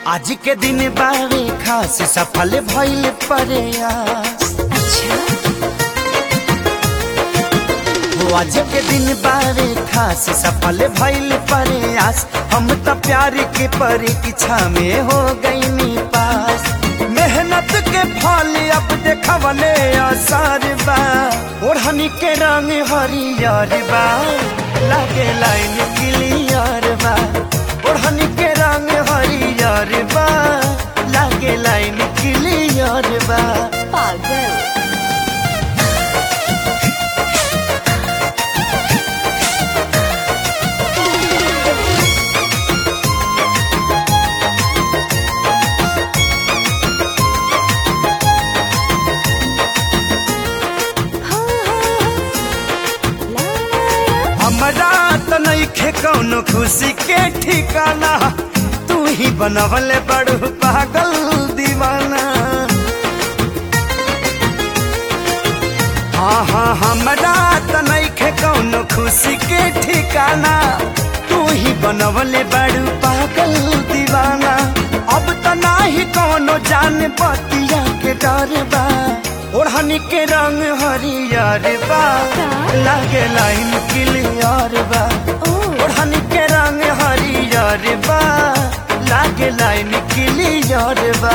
आज के दिन बारे खास सफल भइल प्रयास अच्छा हो आज के दिन बारे खास सफल भइल प्रयास हम त प्यार के परीक्षा में हो गईनी पास मेहनत के फल अब देखवले आसार बा ओढ़नी के रंग हरियर बा लागे लाइन क्लियर बा ओढ़नी के रंग हरियर बा लागे लाइन क्लियर बा पागल हमरा त नइखे कौनो खुशी के ठिकाना तू ही बनवले बड़ू पागल दीवाना हाँ हाँ हमरा त नइखे कौनो खुशी के ठिकाना तू ही बनवले बड़ू पागल दीवाना अब त नाही कौनो जान बतिया के डर बा ओढ़नी के रंग हरियर बा लागे लाइन क्लियर बा ओढ़नी के रंग हरियर बा लागे लाइन क्लियर बा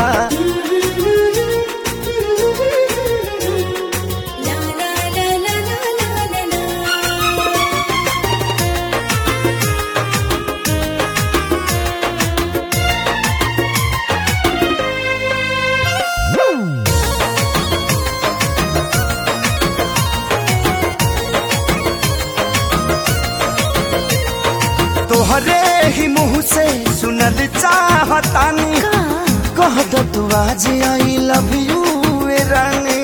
तोहरे ही मुंह से सुनल चाहतानी कह दो तू आज आई लव यू रानी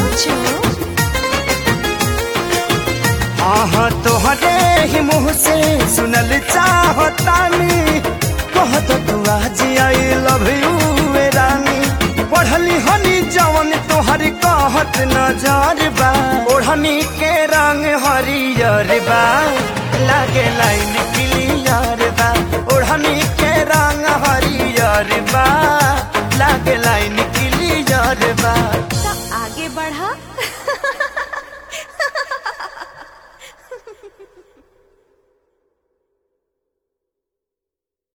हाँ हाँ तोहरे ही मुंह से सुनल चाहतानी कह दो तू आज आई लव यू रानी पढ़ली हनी जवन तोहर कहत नजर बा ओढ़नी के रंग हरियर बा लागे लाइन क्लियर बा ओढ़नी के रंग हरियर बा